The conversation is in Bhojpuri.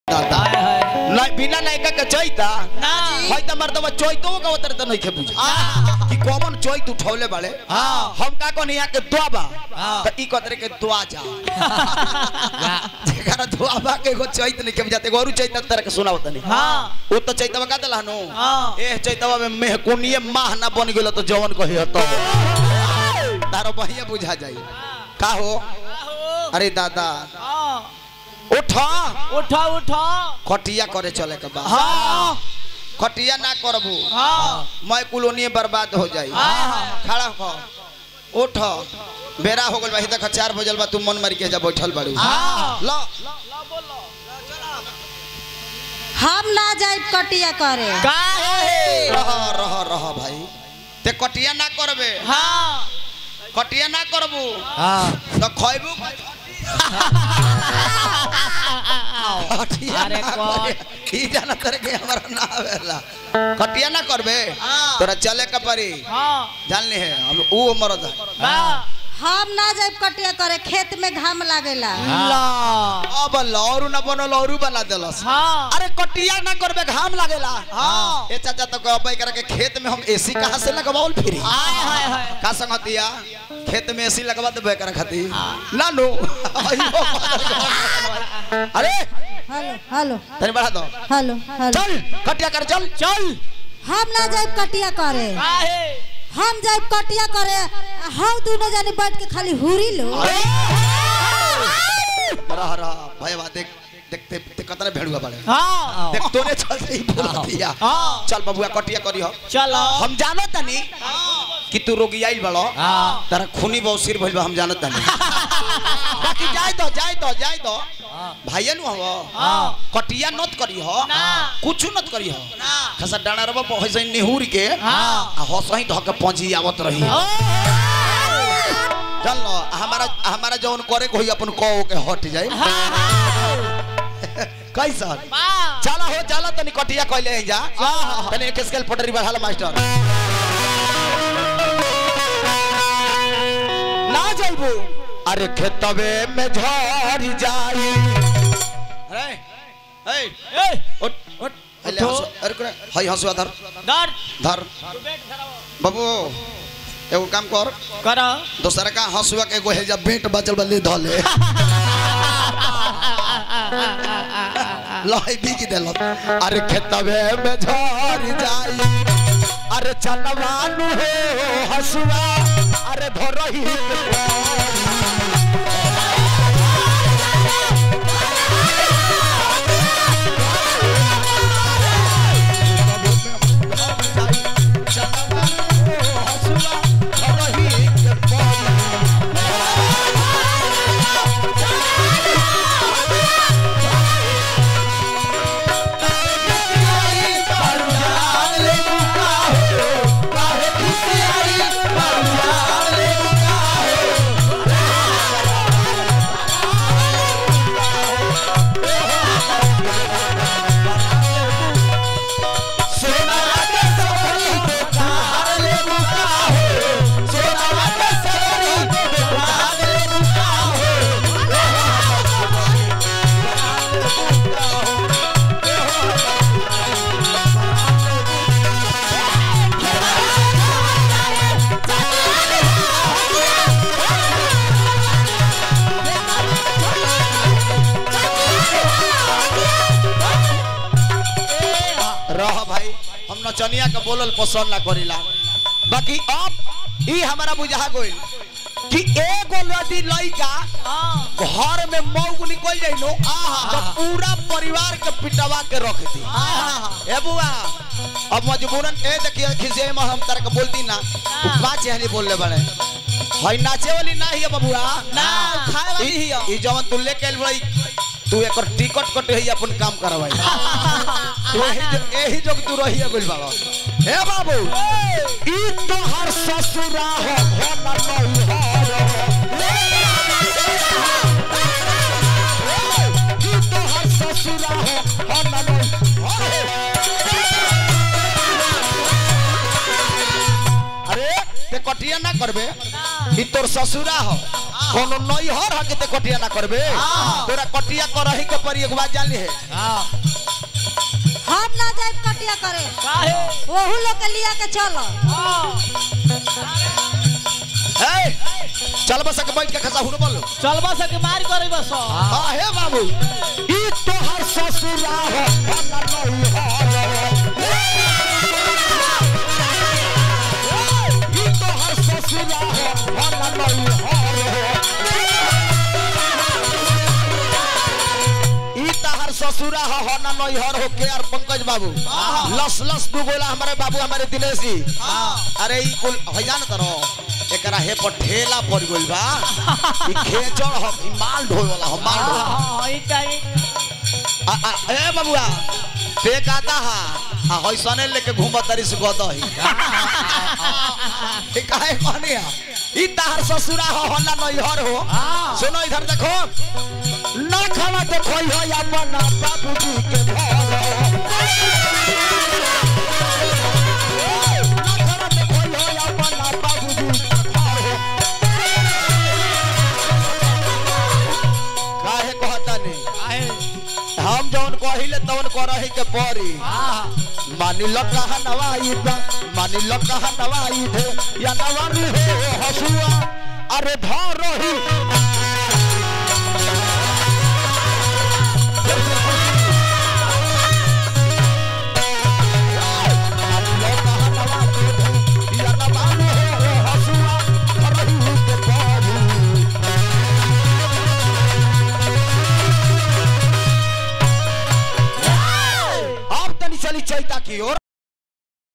दादा हाय हाय ना बिना नायका के चैता ना है त मर्दवा चैतो का उतर त नहीं के बुझ कि कौन चैत उठौले बाड़े हाँ। हम का कोन यहाँ के दुआबा हाँ। त ई कतरे के दुआ जा जेकरा दुआबा के एगो चैत नहीं के बुझाते एगो और चैत तरह के सुनाओ तनी हाँ उ त चैतवा का दला नु हाँ। ए चैतवा में मेहकुनिए माह ना बन गेलो तो जवन कही हतो तारो बहिया बुझा जाई का हो अरे दादा हाँ उठा उठा उठा खटिया करे चले के बाद हाँ खटिया ना करबू हाँ मैं कुलोनी बर्बाद हो जाई हाँ। खड़ा हो उठ बेरा हो गल बा तक चार बजल बा तू मन मारी के जा बैठल बाड़ू हाँ। लो हम ना जाए कटिया करे का है रह रह रह भाई ते कटिया ना करबे हाँ कटिया ना करबू हाँ तो खइबू कटिया अरे ना कौन? करे। की जाना करे के हमारा ना आवेला कटिया ना करबे हाँ। तोरा चले के परी हाँ जान ले है हम ऊ मरद है बा हम ना जाए कटिया करे खेत में घाम लागेला ला अब लौरू ना बनो लौरू बना देलस हाँ अरे कटिया ना करबे घाम लागेला हाँ। ए चाचा तो कहबै करे के खेत में हम एसी कहां से लगवाउल फिरी हाय हाय हाय का संगतिया खेत में एसी लगवा देबे करे खातिर ना नो अइयो अरे हेलो हेलो तनी बढ़ा दो हेलो हेलो चल कटिया कर चल चल हम ना जाए कटिया करे का है हम जाए कटिया करे हम दोनों जाने बैठ के खाली हुरी लो रह रह भैया देख देखते ते कतने भेड़ुआ बड़े हाँ देख तोरे चल से ही बोल दिया हाँ। चल बबुआ कटिया करी हो चलो हम जानो तनी कि तू रोगी आइल बड़ो हाँ तारा खूनी बौसिर भइल बा हम जानत तनी बाकी जाय दो जाय दो जाय दो भाइया नु हो हाँ कटिया नत करी हो ना। कुछ नत करी हो ना खसा डाना रबा पहसे निहुर के हाँ। आ हसही धके पंजी आवत रही ओ चल लो हमारा हमारा जौन करे को होई अपन कहो के हट जाए कैसा बा चला हो चला तनी कटिया कहले जा हाँ। तनी एक स्केल पटरी बढ़ाला मास्टर ना जाइबू अरे खेतवे में झड़ जाई अरे ए ए उठ उठ अरे उठो। हंसु अरे करे हई हंसुआ धर डर धर बाबू एगो काम कर करो दोसरा का हंसुआ के एगो है जा बेट बचल बल्ली धले लही बीज देलक अरे खेतवे में झड़ जाई अरे चलवानु हो हसुआ अरे धरही के पारी। चलवानु हो हसुआ, धरही के पारी। रह भाई हम नचनिया के बोलल पसंद ना करिला बाकी अब ई हमारा बुझा गइल कि एगो यदि लइका हाँ घर में मौग निकल जाई नो तो पूरा परिवार के पिटवा के रख दी ए बुआ अब मजबूरन ए देखिए खिसे में हम तरह के बोलती ना वो पांच हनी बोलले बड़े हई नाचे वाली ना ही है बबुआ ना, खाए वाली ही है। ई जवन तू लेके आइल बड़ी तू एकर टिकट कट ही अपन काम करवाई तू एही जो- एही जो तू रही है बोल बाबा हे बाबू ई तो हर ससुरा हो भला नहीं हो ई तो हर ससुरा हो भला नहीं अरे ते कटिया ना करबे ई तोर ससुरा हो कोनो नैहर हके ते कटिया ना करबे तोरा कटिया करही के परी एक बात जान ली है हम ना जाए कटिया करे काहे वहू लोग के लिया के चलो ए चल बस के बैठ के खसा हुर बोलो चलबा से के मार करे बस हां हे बाबू ई तोहर ससुरा हो भला नैहर ई तोहर ससुरा हो भला नैहर ई तहर ससुरा हो हो ना नैहर हो के यार पंकज बाबू लस लस दू गोला हमारे बाबू हमारे दिनेश जी अरे ई कुल हो जान करो एकरा हे पर ठेला पड़ गइल बा ई खेचड़ हो ई माल ढोए वाला हो माल ढोए हां ई टाइम आ, आ, ए बबुआ ते गाता हा आ होइसने लेके घूम तरी से गदही ई काहे कहनी हा ई तहर ससुरा हो हो ना नैहर हो सुनो इधर देखो ना खाना देखो हो अपना बाबूजी के घर ना खाना देखो हो अपना बाबूजी के घर काहे कहता नहीं हम जौन कहिले तौन करही के परी मानी लो कहा नवाई बा मानी लो कहा नवाई दे या नवानी हो हसुआ अरे धरही